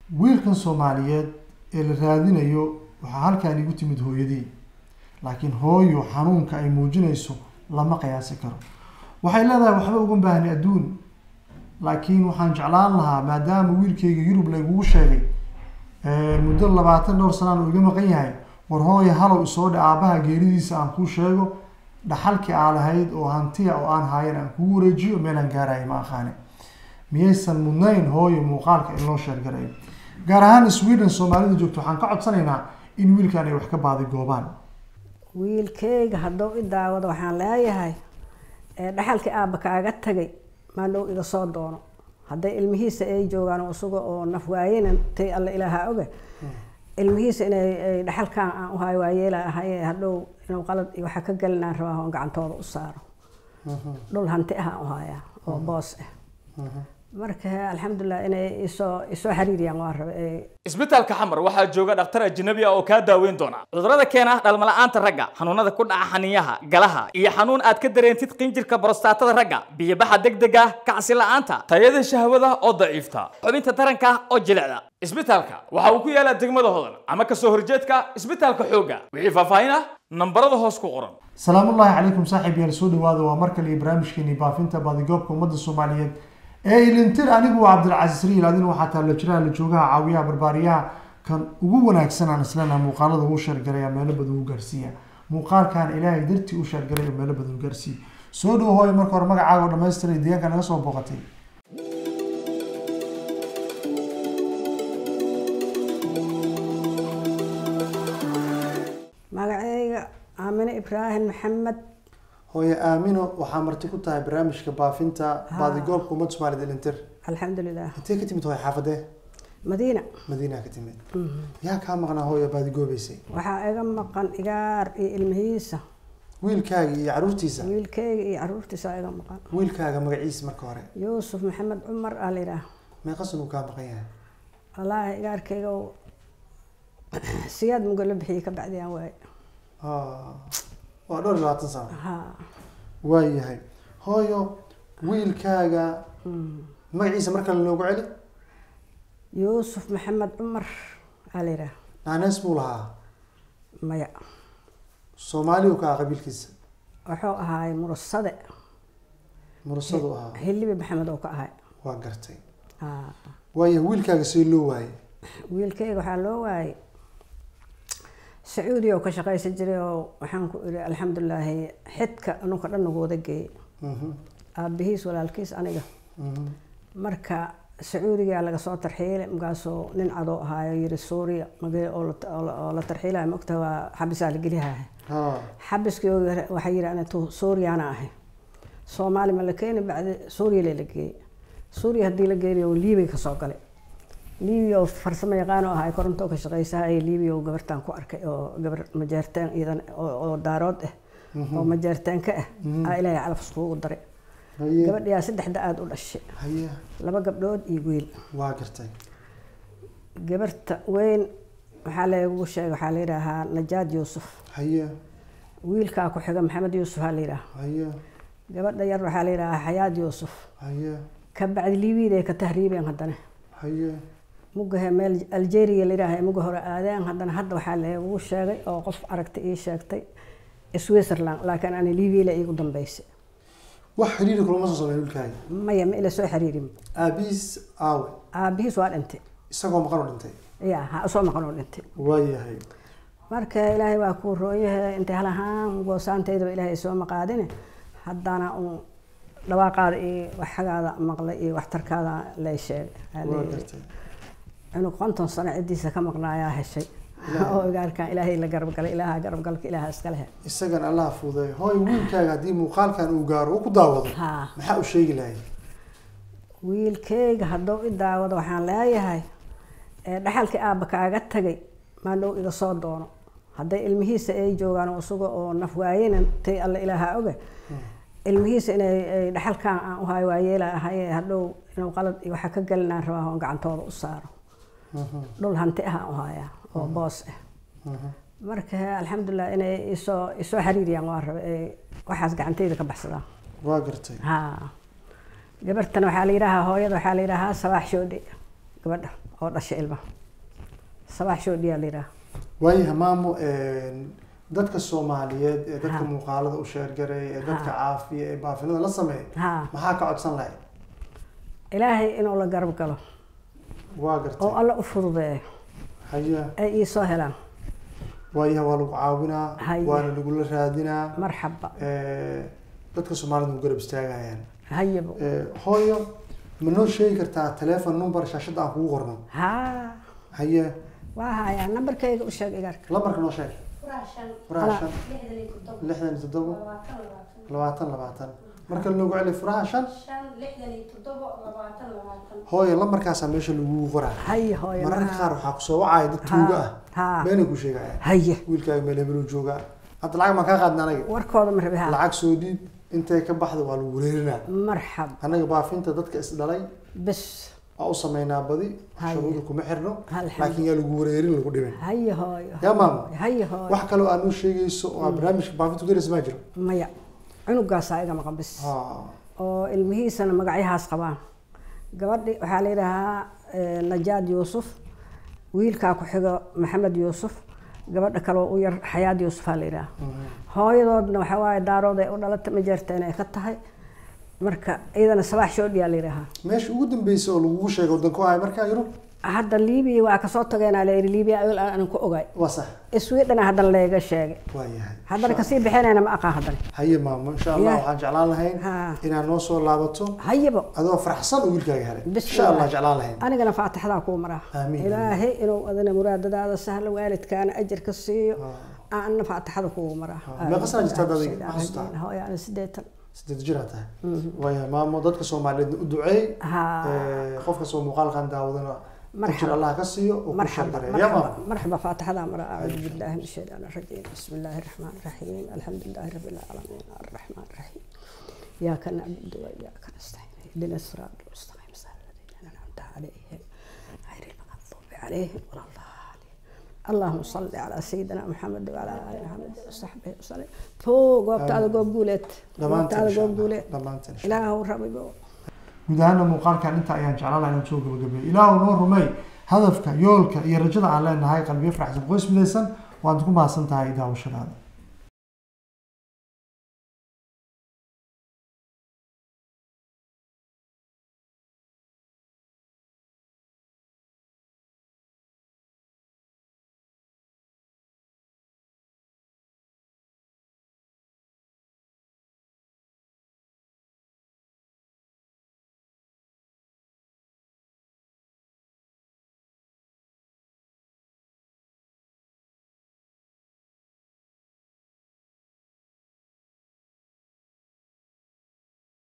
wiilkan soomaaliyeed ee la raadinayo waxaa halkaan igu timid hooyadii laakiin hooyo xanuunka ay muujinayso lama qiyaasi karo waxay leedahay waxba uga baahni adduun laakiin waxaan jeclaan lahaa maadaama wiilkayga yurub laygugu sheegay muddo labaatan dhowr sanaan uu iga maqan yahay war hooya halow isoo dhe aabaha geeridiisa aan kuu sheego dhaxalkii aa lahayd oo hantiya oo aan haayan aan kugu wareejiyo meelaan gaaraya ma aqaane miyaysan mudnayn hooyo muuqaalka in loo sheergarayo gaar ahaan sweden soomaalida joogto waxaan ka codsanaynaa in wiilkan ay wax ka baadi goobaan wiilkeyga hadduu i daawado waxaan leeyahay dhaxalkii aabba kaaga tagay maadhow iga soo doono hadday ilmihiisa ay joogaan isaga oo naf waayena tay alla ilaaha oga ilmihiisa inay dhaxalkaan aan uhayo waayeela ahaye hadhow inuu qalad iyo waxa ka gelinaan rabaa oon gacantooda u saaro dhul hanti ah aan uhayaa oo boos ah marka alxamdulilah inay isoo isoo xiriiriyaan waa raba isbitaalka xamar waxaa jooga dhakhtar ajnabi ah oo kaa daaweyn doona cudurrada keena dhalmala'aanta ragga xanuunada ku dhaca xaniyaha galaha iyo xanuun aad ka dareentid qinjirka borostatada ragga biyobaxa degdega kacsi la'aanta tayada shahwada oo daciifta xubinta taranka oo jilicda isbitaalka waxa uu ku yaalaa degmada hodan ama kasoo horjeedka isbitaalka xoogga wixii faahfaahin ah nambarada hoos ku qoran salaamullaahi calaykum saaxiib yaal soo dhawaada waa mar kale iyo barnaamijkeeni baafinta baadigoobka ummadda soomaaliyeed ee ilintir anigu waa cabdilcasiis riil adina waxaa taalla jiraha la joogaha caawiyaha barbaariyaha kan ugu wanaagsan aan islena muuqaalada uu sheergaraya meelo badan u gaarsiiya muuqaalkan ilaahay dartii u sheergaray oo meelo badan u gaarsiiya soo dhow hooyo marka hore magacaaga oo dhamaystiray deegaanka naga soo booqatay magaceyga aamine ibraahim maxamed hooye aamino waxaa marti ku tahay barnaamijka baafinta baadigoobka ummadda soomaaliyeed ilintir alxamdulilah intee ka timid hooye xaafadee madiina madiinaa ka timid yaa kaa maqnaa hooyo baadigoobeysay waxaa iga maqan igaar iyo ilmihiisa wiilkaaga iyo caruurtiisa wiilkeyga iyo caruurtiisa iga maqan wiilkaaga magaciisa marka hore yuusuf maxamed cumar aa la yidhaah meeqasan uu kaa maqan yahay wallaahi igaarkeyga siyaad mugo la bixiyey ka bacdiyaan waaye waa dhowr iyo labaatan sano ha waayahay hooyo wiilkaaga magaciisa mar kale noogu celi yuusuf maxamed cumar aa la yidhaah naanees buu lahaa maya soomaali uu ka aha qabiilkiisa wuxuu ahaay murusade murasadu ahaa hilibi maxamed oo ka ahay waa gartay Ha. waayahay wiilkaaga see loo waayay wiilkeyga waxaa loo waayay sacuudiya oo ka shaqaysan jiray oo waxaan ku iri alxamdulilaahi xidka nunka dhan nagu wada geeyey Mhm, aabihiis walaalkiis aniga mhm. marka sacuudigaa laga soo tarxiilay markaasuu nin cadoo ahaayo yiri suuriya magee oo la- oo la- oo la tarxiilaya maogta waa xabisaa la geliyaha ha xabiskii oo yara- waxaa yiri anitu suuriyaana ahay soomaali ma la keeni bacdi suuriya lee la geeyey suuriya haddii la geeyo liibay kasoo galay liibiya oo farsamo yaqaano ahay korontoo ka shaqaysahay liibiya oo gabartaan ku arkay oo gabar majeerteen iyadan oo oo daarood ah oo majeerteenka ah aa ilaahay calaf iskugu daray haye gabadhiyaa saddexda aada u dhashay haye laba gabdhood iyo wiil waa gartay gabarta weyn waxaa lagu sheegay waxaa la yidhaahaa najaad yuusuf haye wiilkaa ku xiga maxamed yuusuf aa la yidhaha haye gabadha yar waxaa la yidhahaa xayaad yuusuf haye ka bacdi liibiyada ay ka tahriibeen haddana haye mugahe meel algeria la yidhaaha muga hore aadeen haddana hadda waxaa lagu sheegay oo qof aragtay ii sheegtay switzerland laakiin ani liibiya la iigu dambeysay wax xiriiri kulama soo sameyn wiilkaaga maya ma ila soo xiriirin aabihiis aawe aabihiis waa dhintay isagoo maqan oo dhintay ya ha soo maqan oo dhintay waayahay marka ilaahay waa kuu roonyahe intay hal ahaan goosaantaydaba ilaahay soo maqaadine haddana uun dhawaaqaada iyo waxagaada maqlay iyo waxtarkaada lay sheegay Aa waa leeyahay. gartay cunug konton sano ciddiisa ka maqnaayaa heshay oo igaarkan ilaahay la garabgalay ilaaha garabgalka ilaaha iskale he isagan allah fuuday hooy wiilkaaga haddii muuqaalkan uu gaaro uu ku daawado ha maxaa u sheegi lahay wiilkeyga hadduu i daawado waxaan leeyahay ee dhaxalkii aabba kaaga tagay maadhow iga soo doono hadday ilmihiisa ay joogaan isaga oo naf waayena tay alla ilaaha oga ilmihiisa inay ay dhaxalkaan aan uhayo waayeela ahaye hadhow inuu qalad iyo waxa ka gelinaan rabaa oon gacantooda u saaro dhul hanti ah aan uhayaa oo boos ah marka alxamdulilah inay isoo isoo xiriiriyaan waa raba ee waxaas gacantayda ka baxsadaan waa gartay ha gabartan waxaa la yidhaahaa hooyada waxaa la yidhaahaa sabaax shoodhe gabadha oo dhashay ilmaha sabax shoodhiyaa la yidhaha waayaha maamo dadka soomaaliyeed ee dadka Ha. muuqaalada u sheergaray ee dadka Ha. caafiya ee baafinada la sameeya ha maxaa ka codsan lahayd ilaahay inuu la garab galo waa oo gartay alla u fududeeyo haya ay ii soo helaan waayaha waa lagu caawinaa Haya. waana lagula raadinaa marxaba Eh, dadka soomaalida u garab istaagayaan hayabo Eh, hooyo ma noo sheegi kartaa telephone number shaashadda aan kugu qorno ha haye waa hayaa nambarkayga u sheeg igaarka lambarka noo sheeg furaha Ala. shan lixdan iyo toddobo labaatan labaatan marka loogu celi furaha shan hooyo lambarkaasaa meesha lagugu qoraa haye hooyo mararka ma- qaar waxaa kusoo wacaya dad tuuga ah ha beenay ku sheegayaan haye wiilkaaga meel hebeluu joogaa hadda lacag maan kaa qaadna anaga warkooda ma rabi ha lacag soo dhiib intay ka baxda waa lagu wareerinaa marxab annaga baafinta dadka isdhalay bes waa u sameynaa badi Haya. shuruuda kuma xirno Alxamdu- laakiin yaa lagu wareerin lagu dhimin haye hooyo yaa maamo haye hooyo wax kaloo aad noo sheegayso oo aad barnaamijka baafinta ku daraysa maa jiro maya cunugaasaa iga maqan bis Ha. oo ilmihiisana magacyahaas qabaan gabadhi waxaa la yidhaahaa eh, najaad yuusuf wiilkaa ku xigo maxamed yuusuf gabadha kaloo u yar xayaad yuusufaa la yidhaha hooyadoodna waxaa waaye daarood ay u dhalata ma jeerta inay ka tahay marka iyadana sabaax shoodhiyaa la yidhaahaa meesha ugu dambeysay oo lagugu sheegay waddanku ahay markaa yurub hadda liibiya waa kasoo tageenaa la yidhi liibiya ayol aanan ku ogaay waa sax swedhana haddana layga sheegay waa yahay haddana kasii bixinayna ma aqaan haddana haye maamo insha allah Ya. waxaan jeclaan lahayn Ha. inaad noo soo laabato hayabo adoo faraxsan oo wiilkaaga helay Bismillah. insha allah jeclaan lahayn anigana faatixadaa kuu maraa Aamiin. ilaahay inuu adana muraadadaada sahlo waalidkaana ajar ka siiyo Ha. aanna faatixada kugu maraa Ha. Meeqa sana jirtaa adiga? Ma xasuustaa? hooyo ana sideetan sideed jir aad tahay waayahay maamo dadka soomaaliyeedna u duceey ha Eh, qof kastoo muuqaalkan daawadana Marxaba. ajir allah ka siiyo oo ku مرحبا sheegareeya yaa مرحبا maamo مرحبا فاتحة مرة أعوذ بالله من الشيطان الرجيم بسم الله الرحمن الرحيم الحمد لله رب العالمين الرحمن الرحيم إياك نعبد وإياك نستعين اهدنا الصراط المستقيم صراط الذين أنعمت عليهم غير المغضوب عليهم ولا الضالين اللهم صل على سيدنا محمد وعلى آل محمد وصحبه وسلم فوق وقت هذا قوب قولت وقت dhammaanteen هذا insha قوب allah قولت dhammaanteen insha إله ربي guud ahaana muuqaalkan inta ayaan jeclaan lahaa inaan soo gabagabeeyo ilaahu noo rumey hadafka yoolka iyo rajada aan leenahay qalbiyo faraxsan qoys midaysan waad ku mahadsan tahay daawashadaada